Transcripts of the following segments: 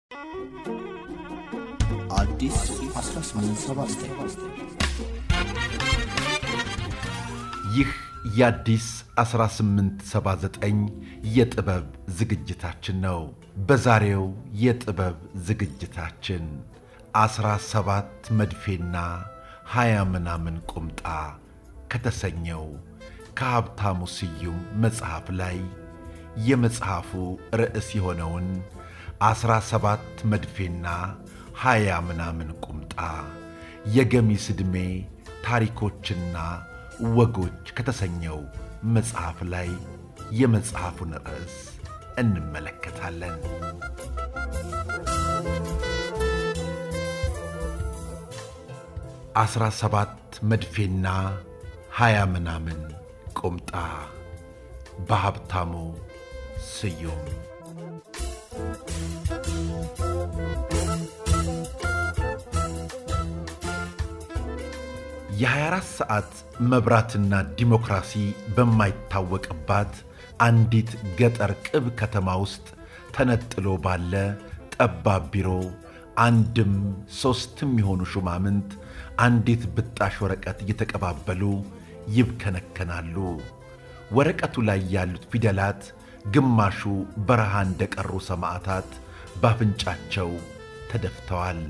አዲስ 1879 ይህ የአዲስ 1879 የጥበብ ዝግጅታችን ነው። በዛሬው የጥበብ ዝግጅታችን ዐሥራ ሰባት መድፌና ሀያ ምናምን ቁምጣ ከተሰኘው ከሀብታሙ ስዩም መጽሐፍ ላይ የመጽሐፉ ርዕስ የሆነውን ዐሥራ ሰባት መድፌና ሀያ ምናምን ቁምጣ የገሚስ ዕድሜ ታሪኮችና ወጎች ከተሰኘው መጽሐፍ ላይ የመጽሐፉን ርዕስ እንመለከታለን። ዐሥራ ሰባት መድፌና ሀያ ምናምን ቁምጣ በሀብታሙ ስዩም የ24 ሰዓት መብራትና ዲሞክራሲ በማይታወቅባት አንዲት ገጠር ቅብ ከተማ ውስጥ ተነጥሎ ባለ ጠባብ ቢሮ አንድም ሦስትም የሆኑ ሹማምንት አንዲት ብጣሽ ወረቀት እየተቀባበሉ ይብከነከናሉ። ወረቀቱ ላይ ያሉት ፊደላት ግማሹ በረሃ እንደቀሩ ሰማዕታት በአፍንጫቸው ተደፍተዋል።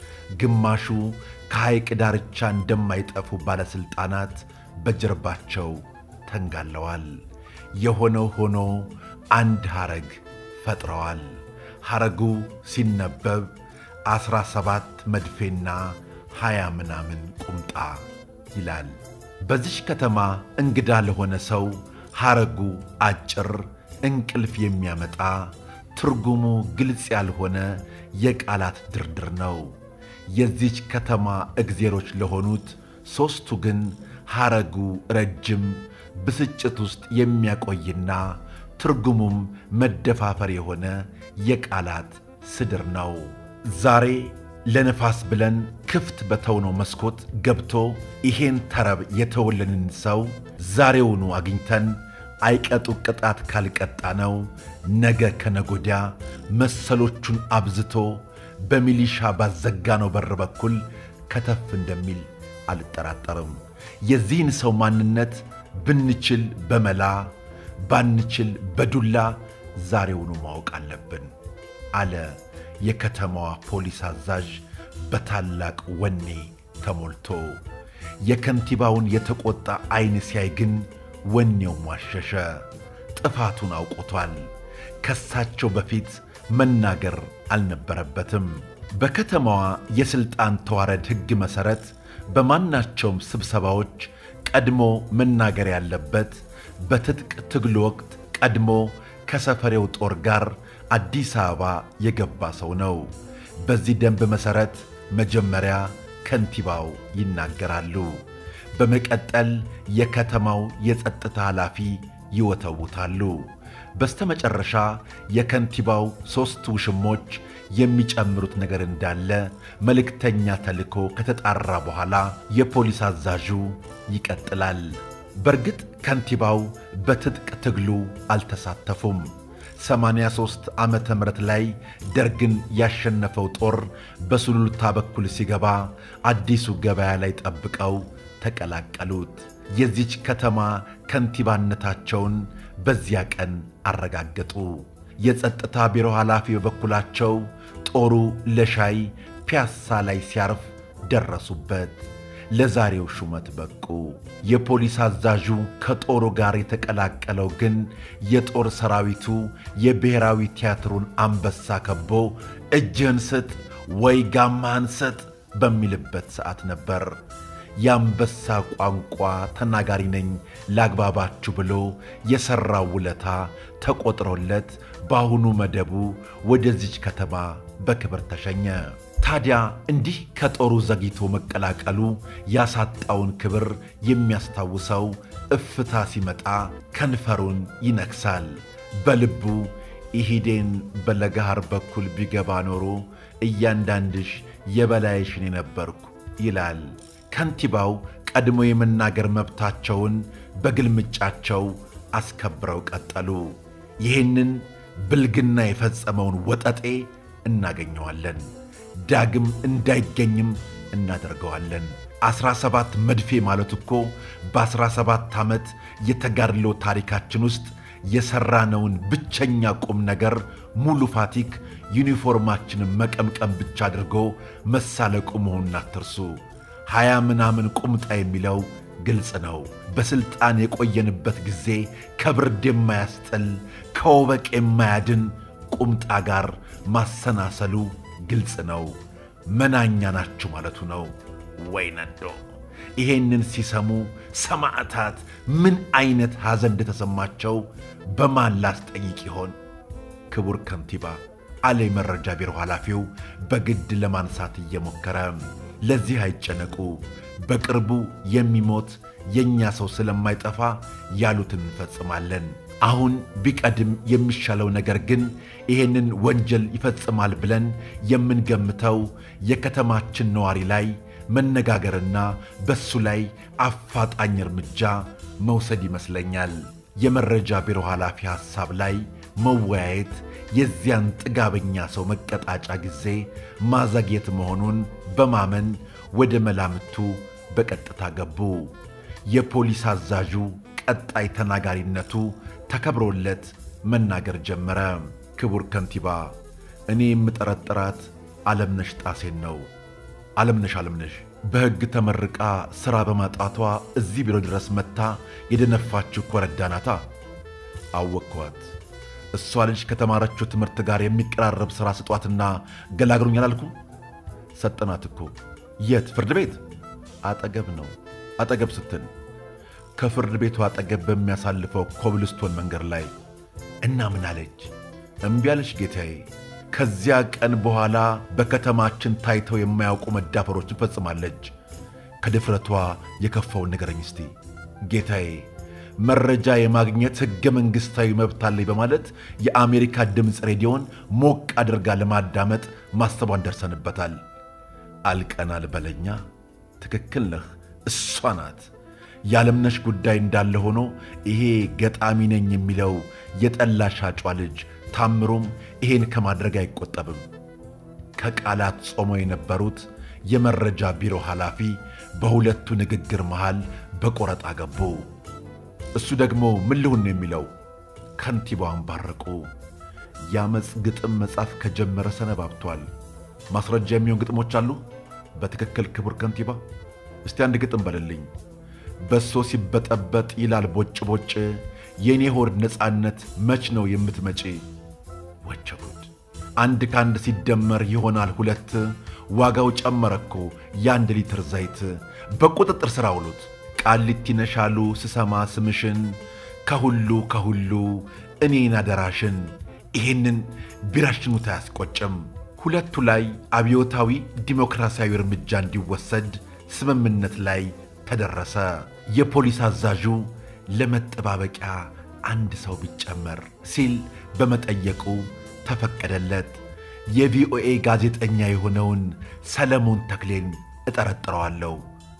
ግማሹ ከሐይቅ ዳርቻ እንደማይጠፉ ባለሥልጣናት በጀርባቸው ተንጋለዋል። የሆነው ሆኖ አንድ ሐረግ ፈጥረዋል። ሐረጉ ሲነበብ ዐሥራ ሰባት መድፌና ሀያ ምናምን ቁምጣ ይላል። በዚች ከተማ እንግዳ ለሆነ ሰው ሐረጉ አጭር፣ እንቅልፍ የሚያመጣ ትርጉሙ ግልጽ ያልሆነ የቃላት ድርድር ነው። የዚች ከተማ እግዜሮች ለሆኑት ሦስቱ ግን ሐረጉ ረጅም፣ ብስጭት ውስጥ የሚያቆይና ትርጉሙም መደፋፈር የሆነ የቃላት ስድር ነው። ዛሬ ለነፋስ ብለን ክፍት በተውነው መስኮት ገብቶ ይሄን ተረብ የተወለንን ሰው ዛሬውኑ አግኝተን አይቀጡ ቅጣት ካልቀጣ ነው ነገ ከነጎዲያ መሰሎቹን አብዝቶ በሚሊሻ ባዘጋነው በር በኩል ከተፍ እንደሚል አልጠራጠርም። የዚህን ሰው ማንነት ብንችል በመላ ባንችል በዱላ ዛሬውኑ ማወቅ አለብን አለ የከተማዋ ፖሊስ አዛዥ በታላቅ ወኔ ተሞልቶ። የከንቲባውን የተቆጣ ዐይን ሲያይ ግን ወኔው ሟሸሸ። ጥፋቱን አውቆቷል። ከሳቸው በፊት መናገር አልነበረበትም። በከተማዋ የሥልጣን ተዋረድ ሕግ መሠረት በማናቸውም ስብሰባዎች ቀድሞ መናገር ያለበት በትጥቅ ትግል ወቅት ቀድሞ ከሰፈሬው ጦር ጋር አዲስ አበባ የገባ ሰው ነው። በዚህ ደንብ መሠረት መጀመሪያ ከንቲባው ይናገራሉ። በመቀጠል የከተማው የጸጥታ ኃላፊ ይወተውታሉ። በስተመጨረሻ የከንቲባው ሦስት ውሽሞች የሚጨምሩት ነገር እንዳለ መልእክተኛ ተልኮ ከተጣራ በኋላ የፖሊስ አዛዡ ይቀጥላል። በእርግጥ ከንቲባው በትጥቅ ትግሉ አልተሳተፉም። 83 ዓመተ ምህረት ላይ ደርግን ያሸነፈው ጦር በሱሉልታ በኩል ሲገባ አዲሱ ገበያ ላይ ጠብቀው ተቀላቀሉት። የዚች ከተማ ከንቲባነታቸውን በዚያ ቀን አረጋገጡ። የጸጥታ ቢሮ ኃላፊ በበኩላቸው ጦሩ ለሻይ ፒያሳ ላይ ሲያርፍ ደረሱበት። ለዛሬው ሹመት በቁ። የፖሊስ አዛዡ ከጦሩ ጋር የተቀላቀለው ግን የጦር ሰራዊቱ የብሔራዊ ቲያትሩን አንበሳ ከቦ እጅህን ስጥ ወይ ጋማህን ስጥ በሚልበት ሰዓት ነበር። የአንበሳ ቋንቋ ተናጋሪ ነኝ ላግባባችሁ ብሎ የሠራው ውለታ ተቆጥሮለት በአሁኑ መደቡ ወደዚች ከተማ በክብር ተሸኘ። ታዲያ እንዲህ ከጦሩ ዘግይቶ መቀላቀሉ ያሳጣውን ክብር የሚያስታውሰው እፍታ ሲመጣ ከንፈሩን ይነክሳል። በልቡ ኢሂዴን በለጋሃር በኩል ቢገባ ኖሮ እያንዳንድሽ የበላይሽን የነበርኩ ይላል። ከንቲባው ቀድሞ የመናገር መብታቸውን በግልምጫቸው አስከብረው ቀጠሉ። ይህንን ብልግና የፈጸመውን ወጠጤ እናገኘዋለን። ዳግም እንዳይገኝም እናደርገዋለን። ዐሥራ ሰባት መድፌ ማለት እኮ በዐሥራ ሰባት ዓመት የተጋድሎ ታሪካችን ውስጥ የሠራነውን ብቸኛ ቁም ነገር ሙሉ ፋቲክ ዩኒፎርማችንን መቀምቀም ብቻ አድርጎ መሳለቁ መሆኑን አትርሱ። ሀያ ምናምን ቁምጣ የሚለው ግልጽ ነው። በሥልጣን የቆየንበት ጊዜ ከብርድ የማያስጥል ከወበቅ የማያድን ቁምጣ ጋር ማሰናሰሉ ግልጽ ነው። መናኛ ናችሁ ማለቱ ነው። ወይ ነዶ! ይሄንን ሲሰሙ ሰማዕታት ምን ዐይነት ሐዘን እንደተሰማቸው በማን ላስጠይቅ ይሆን? ክቡር ከንቲባ አለ የመረጃ ቢሮ ኃላፊው በግድ ለማንሳት እየሞከረ። ለዚህ አይጨነቁ፣ በቅርቡ የሚሞት የእኛ ሰው ስለማይጠፋ ያሉትን እንፈጽማለን። አሁን ቢቀድም የሚሻለው ነገር ግን ይሄንን ወንጀል ይፈጽማል ብለን የምንገምተው የከተማችን ነዋሪ ላይ መነጋገርና በሱ ላይ አፋጣኝ እርምጃ መውሰድ ይመስለኛል። የመረጃ ቢሮ ኃላፊ ሐሳብ ላይ መወያየት የዚያን ጥጋበኛ ሰው መቀጣጫ ጊዜ ማዘግየት መሆኑን በማመን ወደ መላምቱ በቀጥታ ገቡ። የፖሊስ አዛዡ ቀጣይ ተናጋሪነቱ ተከብሮለት መናገር ጀመረ። ክቡር ከንቲባ፣ እኔ የምጠረጥራት ዓለምነሽ ጣሴን ነው። ዓለምነሽ ዓለምነሽ በሕግ ተመርቃ ሥራ በማጣቷ እዚህ ቢሮ ድረስ መጥታ የደነፋችው ኮረዳ ናታ። አወቅኳት። እሷ ልጅ ከተማረችው ትምህርት ጋር የሚቀራረብ ሥራ ስጧትና ገላግሩኝ አላልኩም? ሰጠናት እኮ። የት? ፍርድ ቤት አጠገብ ነው። አጠገብ ስትል ከፍርድ ቤቱ አጠገብ በሚያሳልፈው ኮብልስቶን መንገድ ላይ እና ምን አለች? እምቢ አለች ጌታዬ። ከዚያ ቀን በኋላ በከተማችን ታይተው የማያውቁ መዳፈሮችን ፈጽማለች። ከድፍረቷ የከፋውን ንገረኝ እስቲ ጌታዬ። መረጃ የማግኘት ሕገ መንግሥታዊ መብት አለኝ በማለት የአሜሪካ ድምፅ ሬዲዮን ሞቅ አድርጋ ለማዳመጥ ማሰቧን ደርሰንበታል። አልቀናል በለኛ። ትክክል ነህ፣ እሷ ናት። የዓለምነሽ ጉዳይ እንዳለ ሆኖ ይሄ ገጣሚ ነኝ የሚለው የጠላ ሻጯ ልጅ ታምሩም ይሄን ከማድረግ አይቆጠብም። ከቃላት ጾመው የነበሩት የመረጃ ቢሮ ኃላፊ በሁለቱ ንግግር መሃል በቆረጣ ገቡ። እሱ ደግሞ ምን ልሁን ነው የሚለው? ከንቲባዋን ባረቁ። የአመፅ ግጥም መጻፍ ከጀመረ ሰነባብቷል። ማስረጃ የሚሆን ግጥሞች አሉ? በትክክል ክቡር ከንቲባ፣ እስቲ አንድ ግጥም በልልኝ። በሶ ሲበጠበጥ ይላል ቦጭ ቦጭ፣ የእኔ ሆድ ነፃነት መች ነው የምትመጪ? ወቸጉድ! አንድ ከአንድ ሲደመር ይሆናል ሁለት፣ ዋጋው ጨመረ እኮ የአንድ ሊትር ዘይት። በቁጥጥር ሥር አውሉት። ቃሊቲ ነሻሉ ስሰማ ስምሽን፣ ከሁሉ ከሁሉ እኔን አደራሽን። ይሄንን ቢራሽኑት አያስቆጭም። ሁለቱ ላይ አብዮታዊ ዲሞክራሲያዊ እርምጃ እንዲወሰድ ስምምነት ላይ ተደረሰ። የፖሊስ አዛዡ ለመጠባበቂያ አንድ ሰው ቢጨመር ሲል በመጠየቁ ተፈቀደለት። የቪኦኤ ጋዜጠኛ የሆነውን ሰለሞን ተክሌን እጠረጥረዋለሁ።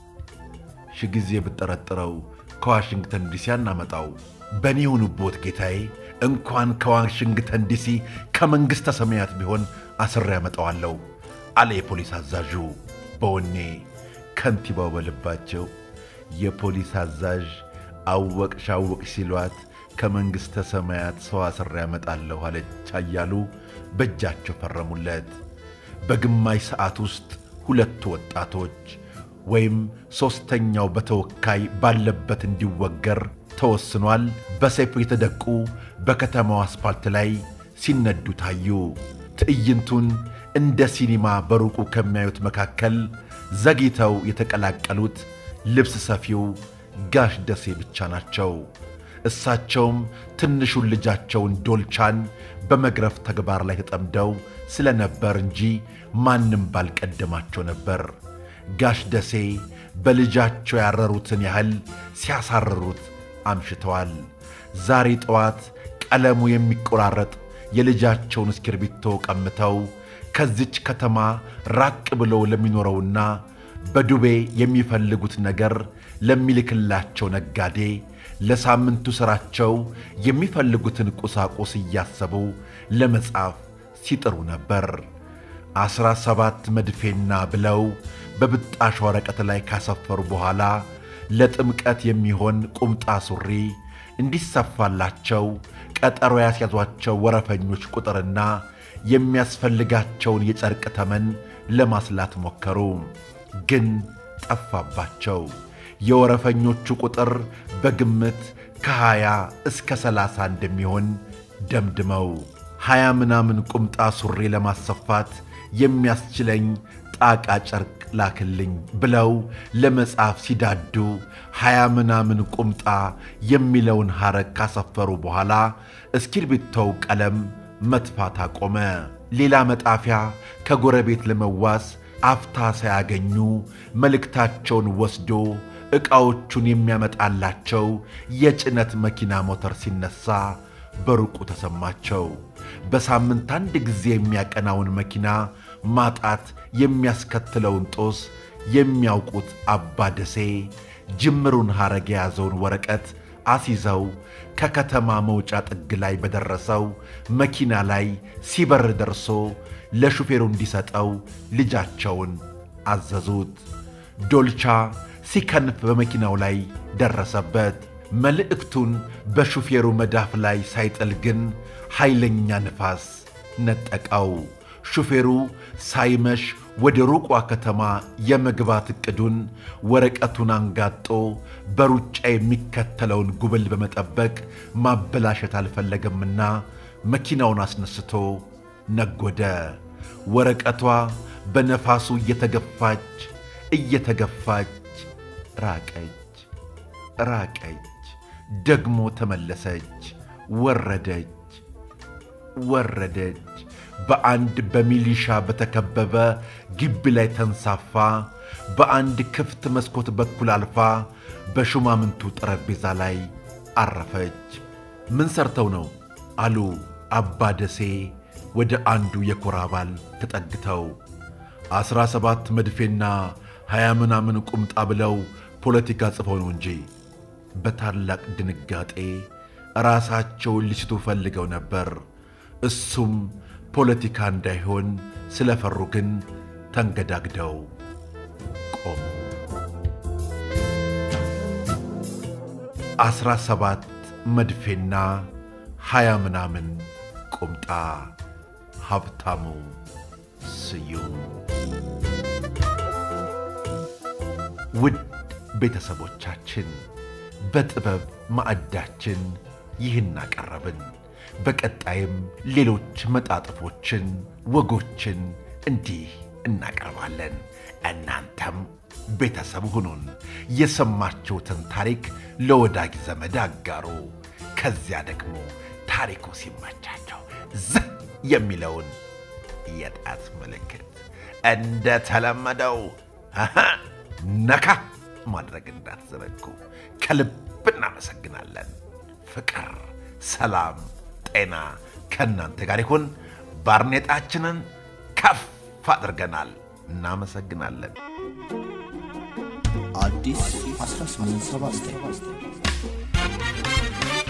ሺ ጊዜ ብጠረጥረው ከዋሽንግተን ዲሲ አናመጣው። በእኔ የሆኑቦት ጌታዬ፣ እንኳን ከዋሽንግተን ዲሲ ከመንግሥተ ሰማያት ቢሆን አስሬ ያመጣዋለሁ አለ የፖሊስ አዛዡ በወኔ። ከንቲባው በልባቸው የፖሊስ አዛዥ አወቅሽ አወቅሽ ሲሏት ከመንግሥተ ሰማያት ሰው አስሬ ያመጣለሁ አለች እያሉ በእጃቸው ፈረሙለት። በግማሽ ሰዓት ውስጥ ሁለቱ ወጣቶች ወይም ሦስተኛው በተወካይ ባለበት እንዲወገር ተወስኗል። በሰይፉ የተደቁ በከተማው አስፓልት ላይ ሲነዱ ታዩ። ትዕይንቱን እንደ ሲኒማ በሩቁ ከሚያዩት መካከል ዘግይተው የተቀላቀሉት ልብስ ሰፊው ጋሽ ደሴ ብቻ ናቸው። እሳቸውም ትንሹን ልጃቸውን ዶልቻን በመግረፍ ተግባር ላይ ተጠምደው ስለነበር እንጂ ማንም ባልቀደማቸው ነበር። ጋሽ ደሴ በልጃቸው ያረሩትን ያህል ሲያሳርሩት አምሽተዋል። ዛሬ ጠዋት ቀለሙ የሚቆራረጥ የልጃቸውን እስክርቢቶ ቀምተው ከዚች ከተማ ራቅ ብለው ለሚኖረውና በዱቤ የሚፈልጉት ነገር ለሚልክላቸው ነጋዴ ለሳምንቱ ሥራቸው የሚፈልጉትን ቁሳቁስ እያሰቡ ለመጻፍ ሲጥሩ ነበር። ዐሥራ ሰባት መድፌና ብለው በብጣሽ ወረቀት ላይ ካሰፈሩ በኋላ ለጥምቀት የሚሆን ቁምጣ ሱሪ እንዲሰፋላቸው ቀጠሮ ያስያዟቸው ወረፈኞች ቁጥርና የሚያስፈልጋቸውን የጨርቅ ተመን ለማስላት ሞከሩ። ግን ጠፋባቸው። የወረፈኞቹ ቁጥር በግምት ከሀያ እስከ ሰላሳ እንደሚሆን ደምድመው ሀያ ምናምን ቁምጣ ሱሪ ለማሰፋት የሚያስችለኝ ጣቃ ጨርቅ ላክልኝ ብለው ለመጻፍ ሲዳዱ ሀያ ምናምን ቁምጣ የሚለውን ሐረግ ካሰፈሩ በኋላ እስክርቢቶው ቀለም መጥፋት አቆመ። ሌላ መጣፊያ ከጎረቤት ለመዋስ አፍታ ሳያገኙ መልእክታቸውን ወስዶ ዕቃዎቹን የሚያመጣላቸው የጭነት መኪና ሞተር ሲነሳ በሩቁ ተሰማቸው። በሳምንት አንድ ጊዜ የሚያቀናውን መኪና ማጣት የሚያስከትለውን ጦስ የሚያውቁት አባ ደሴ ጅምሩን ሐረግ የያዘውን ወረቀት አስይዘው ከከተማ መውጫ ጥግ ላይ በደረሰው መኪና ላይ ሲበር ደርሶ ለሹፌሩ እንዲሰጠው ልጃቸውን አዘዙት። ዶልቻ ሲከንፍ በመኪናው ላይ ደረሰበት። መልእክቱን በሹፌሩ መዳፍ ላይ ሳይጥል ግን ኃይለኛ ንፋስ ነጠቀው። ሹፌሩ ሳይመሽ ወደ ሩቋ ከተማ የመግባት ዕቅዱን ወረቀቱን አንጋጦ በሩጫ የሚከተለውን ጉብል በመጠበቅ ማበላሸት አልፈለገምና መኪናውን አስነስቶ ነጎደ። ወረቀቷ በነፋሱ እየተገፋች እየተገፋች ራቀች ራቀች፣ ደግሞ ተመለሰች፣ ወረደች ወረደች። በአንድ በሚሊሻ በተከበበ ግቢ ላይ ተንሳፋ፣ በአንድ ክፍት መስኮት በኩል አልፋ በሹማምንቱ ጠረጴዛ ላይ አረፈች። ምን ሰርተው ነው አሉ አባ ደሴ ወደ አንዱ የኮር አባል ተጠግተው። ዐሥራ ሰባት መድፌና ሀያ ምናምን ቁምጣ ብለው ፖለቲካ ጽፈው ነው እንጂ በታላቅ ድንጋጤ ራሳቸውን ሊስቱ ፈልገው ነበር። እሱም ፖለቲካ እንዳይሆን ስለፈሩ ግን ተንገዳግደው ቆሙ። ዐሥራ ሰባት መድፌና ሀያ ምናምን ቁምጣ ሀብታሙ ስዩም። ውድ ቤተሰቦቻችን በጥበብ ማዕዳችን ይህን አቀረብን። በቀጣይም ሌሎች መጣጥፎችን፣ ወጎችን እንዲህ እናቀርባለን። እናንተም ቤተሰብ ሁኑን። የሰማችሁትን ታሪክ ለወዳጅ ዘመድ አጋሩ። ከዚያ ደግሞ ታሪኩ ሲመቻቸው ዝህ የሚለውን የጣት ምልክት እንደተለመደው ነካ ማድረግ እንዳትዘነጉ። ከልብ እናመሰግናለን። ፍቅር፣ ሰላም፣ ጤና ከእናንተ ጋር ይሁን። ባርኔጣችንን ከፍ አድርገናል። እናመሰግናለን። አዲስ 1879